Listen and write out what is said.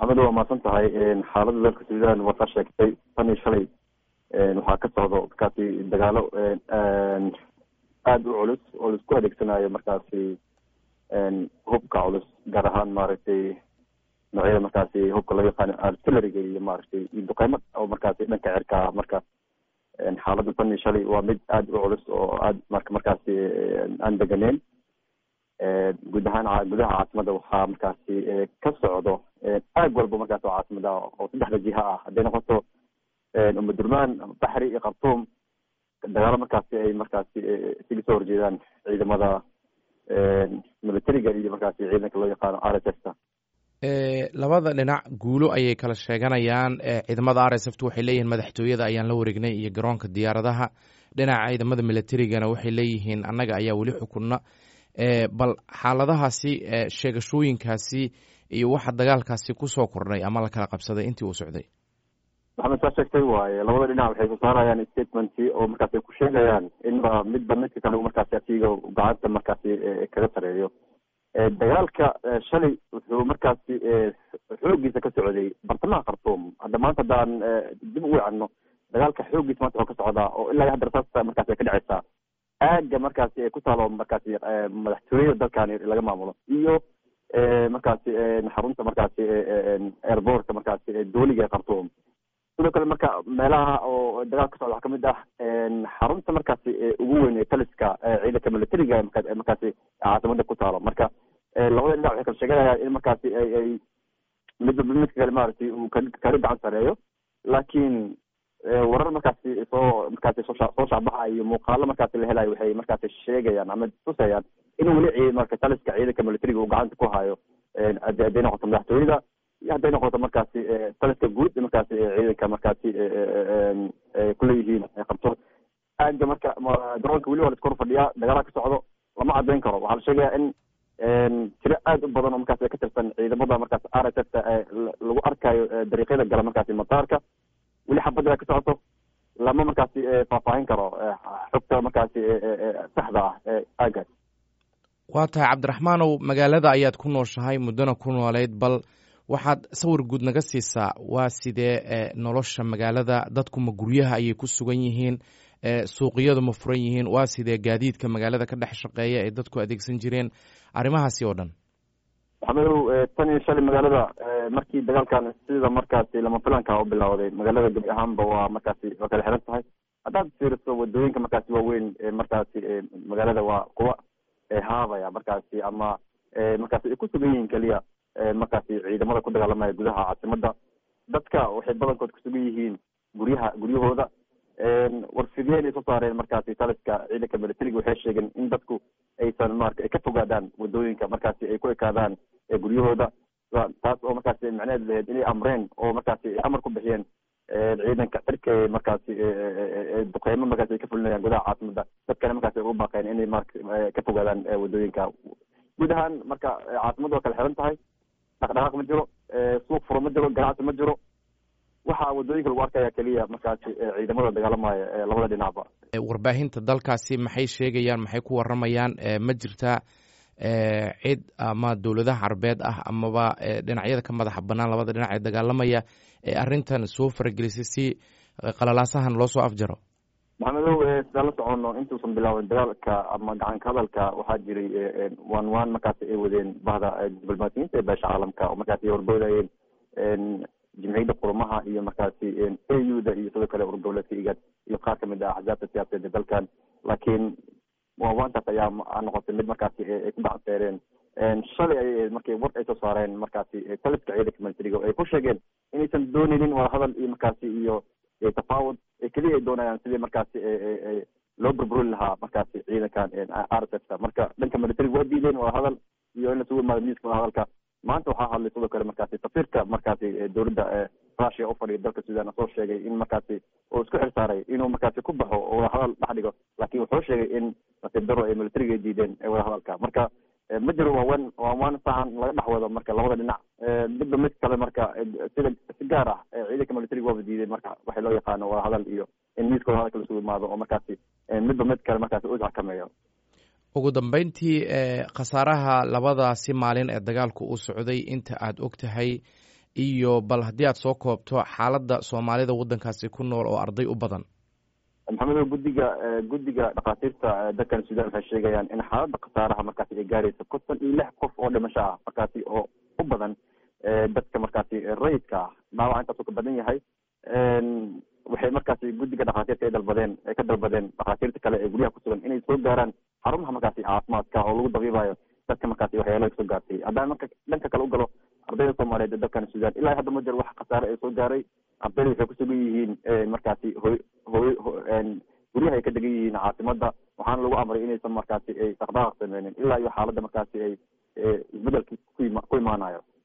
maxamed waa mahadsan tahay xaalada dalka sudan waa kaa sheegtay tan iyo shalay waxaa ka socdo markaasi dagaalo aada u culus oo laisku adeegsanayo markaasi hubka culus gaar ahaan maaragtay noocyada markaasi hubka loo yaqaano artilleriga iyo maaragtay iyo duqeymo oo markaasi dhanka cirka marka xaaladda tan iyo shalay waa mid aada u culus oo aad marka markaasi aan deganeyn guud ahaan gudaha caasimada waxaa markaasi ka socdo aag walba markaas oo caasimada oo saddexda jiha ah hadday noqoto umadurmaan baxri iyo khartuum dagaalo markaasi ay markaasi isaga soo horjeedaan ciidamada militariga iyo markaasi ciidanka loo yaqaano r s f ta labada dhinac guulo ayay kala sheeganayaan ciidamada r s f ta waxay leeyihiin madaxtooyada ayaan la wareegnay iyo garoonka diyaaradaha dhinaca ciidamada militarigana waxay leeyihiin annaga ayaa weli xukunna bal xaaladahaasi sheegashooyinkaasi iyo waxa dagaalkaasi kusoo kordhay ama la kala qabsaday intii uu socday maxamed saa sheegtay waaye labada dhinac waxay soo saarayaan statementy oo markaas ay ku sheegayaan inba midba midka kale markaasi asiga gacanta markaasi kaga sareeyo dagaalka shalay wuxuu markaasi xoogiisa ka socday bartamaha khartuum hadda maanta haddaan dib u wicano dagaalka xoogiisa maanta wuxuu ka socdaa oo ilaa hadda rasaasta markaasi ay ka dhaceysaa aaga markaasi ay ku taalo markaasi madaxtooyada dalkani laga maamulo iyo markaasi xarunta markaasi airbortka markaasi dooliga ee khartuum sidoo kale marka meelaha oo dagaal ka socda waxaa kamid ah xarunta markaasi ugu weyn ee taliska ciidanka militariga markaasi caasimada ku taalo marka labada dhinac waxay kala sheeganayaan in markaasi ay midba midka kale maaragtay uu kaga gacan sareeyo laakiin warar markaasi soo markaasi soo soo shacbaxa iyo muuqaalo markaasi la helayo waxay markaasi sheegayaan ama tusayaan in weli marka taliska ciidanka militariga uu gacanta ku hayo hadday noqoto madaxtooyada iyo hadday noqoto markaasi taliska guud markaasi ciidanka markaasi kuleeyihiin qabto aaga marka garoonka weli waa la iska hor fadhiyaa dagaalaha ka socdo lama cadeyn karo waxaa la sheegaya in tiro aada u badan oo markaasi ka tirsan ciidamada markaasi r s f ta lagu arkayo dariiqyada gala markaasi mataarka weli xabadda ka socoto lama markaasi faahfaahin karo xogta markaasi saxda ah ee aagaas waa tahay cabdiraxmaanow magaalada ayaad ku nooshahay muddona ku nooleyd bal waxaad sawir guud naga siisaa waa sidee nolosha magaalada dadku ma guryaha ayay ku sugan yihiin suuqiyadu ma furan yihiin waa sidee gaadiidka magaalada ka dhex shaqeeya ee dadku adeegsan jireen arrimahaasi oo dhan maxamedow tan iyo shalay magaalada markii dagaalkan sida markaasi lama filanka u bilowday magaalada gebi ahaanba waa markaasi waa kala xiran tahay haddaad fiiriso wadooyinka markaasi waaweyn markaasi magaalada waa kuwa haabaya markaasi ama markaasi ay ku sugan yihiin keliya markaasi ciidamada ku dagaalamaya gudaha caasimada dadka waxay badankood kusugan yihiin guryaha guryahooda warfidiyeen ay soo saareen markaasi taliska ciidanka militariga waxay sheegeen in dadku aysan marka ay ka fogaadaan wadooyinka markaasi ay ku ekaadaan guryahooda taas oo markaasi macnaheed laheyd inay amreen oo markaasi amar ku bixiyeen ciidanka cirka markaasi duqeymo markaasi ay ka fulinayaan gudaha caasimada dadkana markaasi ay ugu baaqeen inay mar ka fogaadaan wadooyinka guud ahaan marka caasimada waa kala xiran tahay dhaqdhaqaaq ma jiro suuq furo ma jiro ganacsi ma jiro waxaa wadooyinka lagu arkaya keliya markaasi ciidamada dagaalamaya labada dhinacba warbaahinta dalkaasi maxay sheegayaan maxay ku waramayaan ma jirtaa cid ama dowladaha carbeed ah amaba dhinacyada ka madaxa banaan labada dhinac ee dagaalamaya ee arrintan soo faragelisay si qalalaasahan loo soo afjaro maxamedow sidaan la socono intuusan bilaabin dagaalka ama gacanka hadalka waxaa jiray one one markaasi ay wadeen bahda diblomaasiyiinta ee beesha caalamka oo markaasi ay horboodayeen jimciyadda qurumaha iyo markaasi a u da iyo sidoo kale urgoboleedka igad iyo qaar kamid ah axzaabta siyaasadeed ee dalkan laakiin waawaantaas ayaa noqotay mid markaasi ay ku baxseereen shalay ayay ahayd markii war ay soo saareen markaasi taliska ciidanka militariga ay ku sheegeen inaysan dooneynin wadahadal iyo markaasi iyo tafaawud keliya ay doonayaan sidii markaasi loo burburin lahaa markaasi ciidankan r s f ta marka dhanka militariga waa diideen wadahadal iyo in lasugu imaado miiska wadahadalka maanta waxaa hadlay sidoo kale markaasi safiirka markaasi dowladda russia ufadhiya dalka sudan soo sheegay in markaasi uu isku xil saaray inuu markaasi ku baxo oo wadahadal dhex dhigo laakiin wuxuu sheegay in nasiib daro ay militariga ay diideen wadahadalka marka ma jiro waawan waawaan sahan laga dhex wado marka labada dhinac midba mid kale marka sida si gaar ah ciidanka militariga waaba diiday marka waxay loo yaqaano wadahadal iyo in miiska wadahadalka lasugu imaado oo markaasi midba mid kale markaasi u xakameeyo ugu dambeyntii khasaaraha labadaasi maalin ee dagaalku uu socday inta aad og tahay iyo bal haddii aad soo koobto xaaladda soomaalida waddankaasi ku nool oo arday u badan maxamedow guddiga guddiga dhakhaatiirta dalkan sudan waxay sheegayaan in xaaladda khasaaraha markaasi ay gaarayso konton iyo lix qof oo dhimasho ah markaasi oo u badan dadka markaasi rayidka ah dhaawaca intaasuu ka badan yahay waxay markaasi guddiga dhakhaatiirta ay dalbadeen ay ka dalbadeen dhakhaatiirta kale ee guryaha kusugan inay soo gaaraan xarumaha markaasi caafimaadka oo lagu dabiibayo dadka markaasi waxyaalaha kasoo gaartay haddaan marka dhanka kale u galo ardayda soomaaliyeed ee dalkan sudan ilaa hadda ma jiro wax khasaare ee soo gaaray ardayda waxay kusugan yihiin markaasi hoy hoy guryaha ay ka degan yihiin caasimada waxaana lagu amray inaysan markaasi ay dhaqdhaqaaq sameynin ilaa iyo xaaladda markaasi ay isbedelki ku imaanayo